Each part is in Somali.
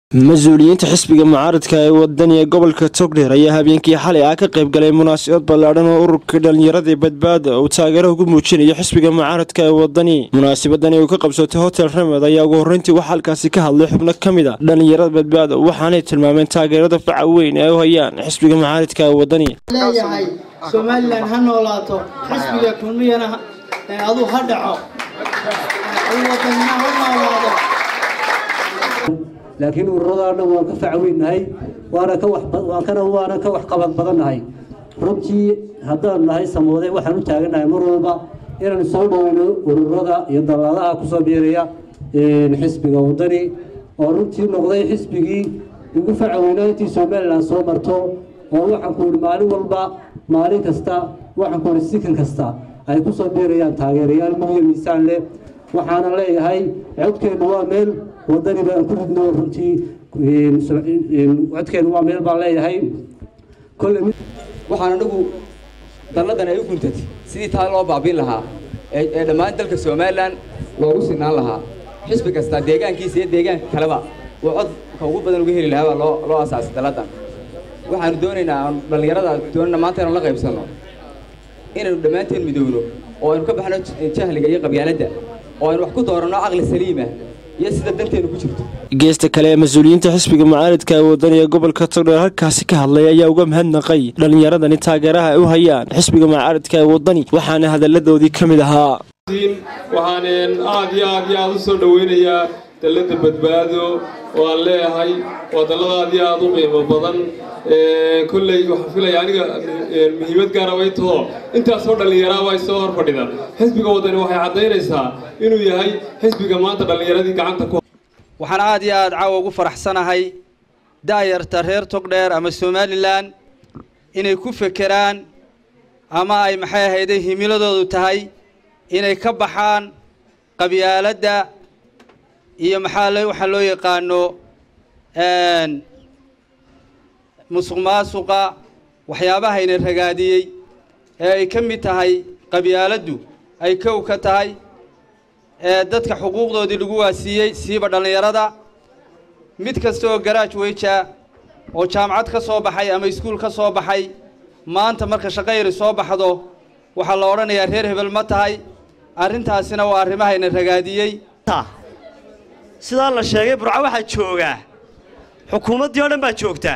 mas-uuliyiinta xisbiga mucaaradka ee wadaniga gobolka togdheer ayaa habeenkii xalay ah ka qayb galay munaasabad ballaadhan oo ururka dhallinyaradii badbaada uu taageero ugu muujinayo xisbiga mucaaradka ee wadani munaasabadani uu ka qabsatay hotel ramed ayaa ugu horreyntii waxaa halkaasi ka hadlay xubno ka mid a dhallinyarada badbaada waxaanay tilmaameen taageerada faca weyn ee u hayaan xisbiga mucaaradka ee wadani leeyahay somalilan ha noolaato xisbiga kulmiyana aduu ha dhaco wadanina ha noolaado laakiin ururadaa dhan waan ka facweynahay waana ka wakana waana ka waxqabad badannahay runtii haddaan nahay samoode waxaan u taagannahay mar walba inaan soo dhoweyno ururada iyo dallaadaha kusoo biiraya xisbiga wadani oo runtii noqday xisbigii ugu facweynaa intii somalilan soo marto oo waxaan ku ihi maalin walba maalin kasta waxaan ku ihi sikan kasta ay kusoo biirayaan taageerayaal muhiya miisaan leh waxaana leeyahay codkeennu waa meel wadani baan ku ridno runtii codkeennu waa meel baan leeyahay waxaan anagu dalladan ay u guntatay sidii taa loo baabiin lahaa ee dhammaan dalka somalilan loogu sinaan lahaa xisbi kasta deegaankiisa iyo deegaanka kaleba uu codka ugu badan uga heli lahaa baa loo loo asaasay dalladan waxaanu doonaynaa aanu dhallinyarada doonana maanta inanu la qaybsanno inaynu dhammaanteen midowno oo aynu ka baxno jahliga iyo qabyaaladda oo aynu wax ku dooranno caqli saliima iyo sida danteenu ku jirto geesta kale ee mas-uuliyiinta xisbiga mucaaradka ee wadaniga gobolka togdheer halkaasi ka hadlay ayaa uga mahadnaqay dhallinyaradani taageeraha ay u hayaan xisbiga mucaaradka ee wadani waxaana hadalladoodii ka mid ahaa waxaan aad iyo aad iyo aad u soo dhoweynayaa dallada badbaado oo aan leeyahay waa dallada aad iyo aad u qiimo badan kolley waxaan filaya aniga muhiimad gaara way taho intaasoo dhallinyaraaba ay soo hor fadhida xisbiga wadani waxay caddaynaysaa inuu yahay xisbiga maanta dhallinyaradii gacanta ku waxaan aad iyo aad caawa ugu faraxsanahay daayarta reer togdheer ama somalilan inay ku fekeraan ama ay maxay ahayday himiladoodu tahay inay ka baxaan qabyaaladda iyo maxaa waxaa loo yaqaano musuq maasuqa waxyaabahayna ragaadiyey ee ay ka mid tahay qabyaaladdu ay kow ka tahay ee dadka xuquuqdoodii lagu waasiiyey siiba dhallinyarada mid kasta oo garaaj weyja oo jaamacad ka soo baxay ama iskuul ka soo baxay maanta marka shaqayri soo baxdo waxaa la odhanayaa reer hebel ma tahay arrintaasina waa arrimahayna ragaadiyey sidaa la sheegay burco waxaa joogaa xukuumaddii oo dhan baa joogtaa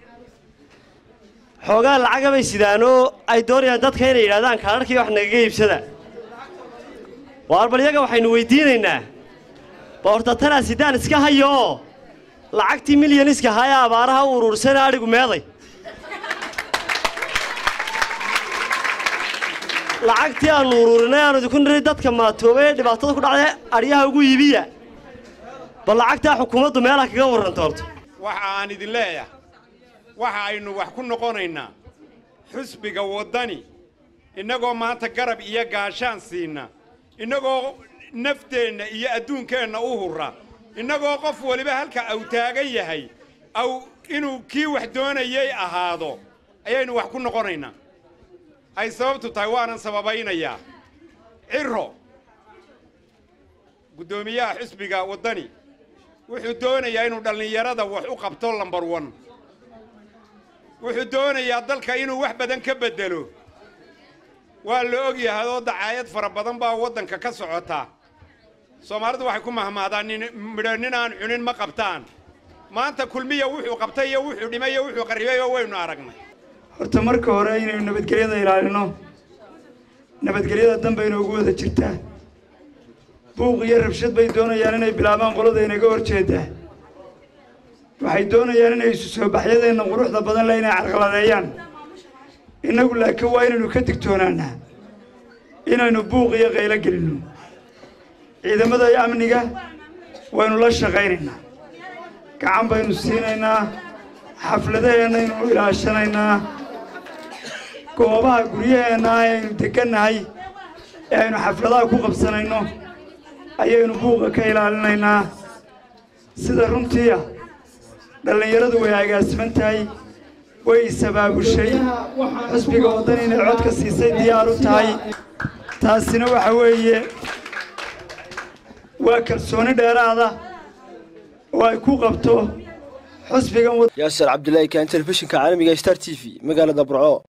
xoogaa lacaga bay sidaanoo ay doonayaan dadka inay yidhahdaan kaadharkii wax nagaga iibsada waar bal iyaga waxaynu weyddiinaynaa ba horta tanaa sidaan iska hayo oo lacagtii milyaniska ahaa ee abaaraha u uruursana adhigu meeday lacagtii aannu uruurinay aanu idinku niri dadka maatoobay ee dhibaatada ku dhacday adhyaha ugu iibiya bal lacagtaa xukuumaddu meelaha kaga warranta horto waxa aan idin leeyahay waxa aynu wax ku noqonaynaa xusbiga waddani innagoo maanta garab iyo gaashaan siinna innagoo nafteenna iyo adduunkeenna u hurra innagoo qof weliba halka aw taagan yahay aw inuu kii wax doonayay ahaado ayaynu wax ku noqonaynaa ay sababtu tahay waanan sababaynayaa cirro guddoomiyaha xusbiga waddani wuxuu doonayaa inuu dhallinyarada wax u qabto lambar wan wuxuu doonayaa dalka inuu wax badan ka beddelo waa la og yahay oo dacaayad fara badan baa waddanka ka socota soomaalidu waxay ku mahmaadaan nin midho nin aan cunin ma qabtaan maanta kulmiya wuxuu qabtay iyo wuxuu dhimay iyo wuxuu qarribay oo waynu aragnay horta marka hore inaynu nabadgelyada ilaalino nabadgelyada danba inoogu wada jirtaa buuq iyo rabshad bay doonayaan inay bilaabaan qolada inaga hor jeedaa waxay doonayaan inay isu soo baxyadeenna quruxda badan leh inay carqaladeeyaan innagu laakiin waa inaynu ka digtoonaanaa inaynu buuq iyo qaylo gelinno ciidamada amniga waynu la shaqaynaynaa gacan baynu siinaynaa xafladaheennaaynu ilaashanaynaa goobaha guryaheenna ayaynu degannahay ee aynu xafladaha ku qabsanayno ayaynu buuqa ka ilaalinaynaa sida runtiia dhallinyaradu way agaasiman tahay way isabaabushay xusbiga waddan inay codka siisay diyaar u tahay taasina waxa weeye waa kalsooni dheeraada oo ay ku qabto xusbigan yaasir cabdilaahi kaan telefishinka caalamiga star t v magaalada burco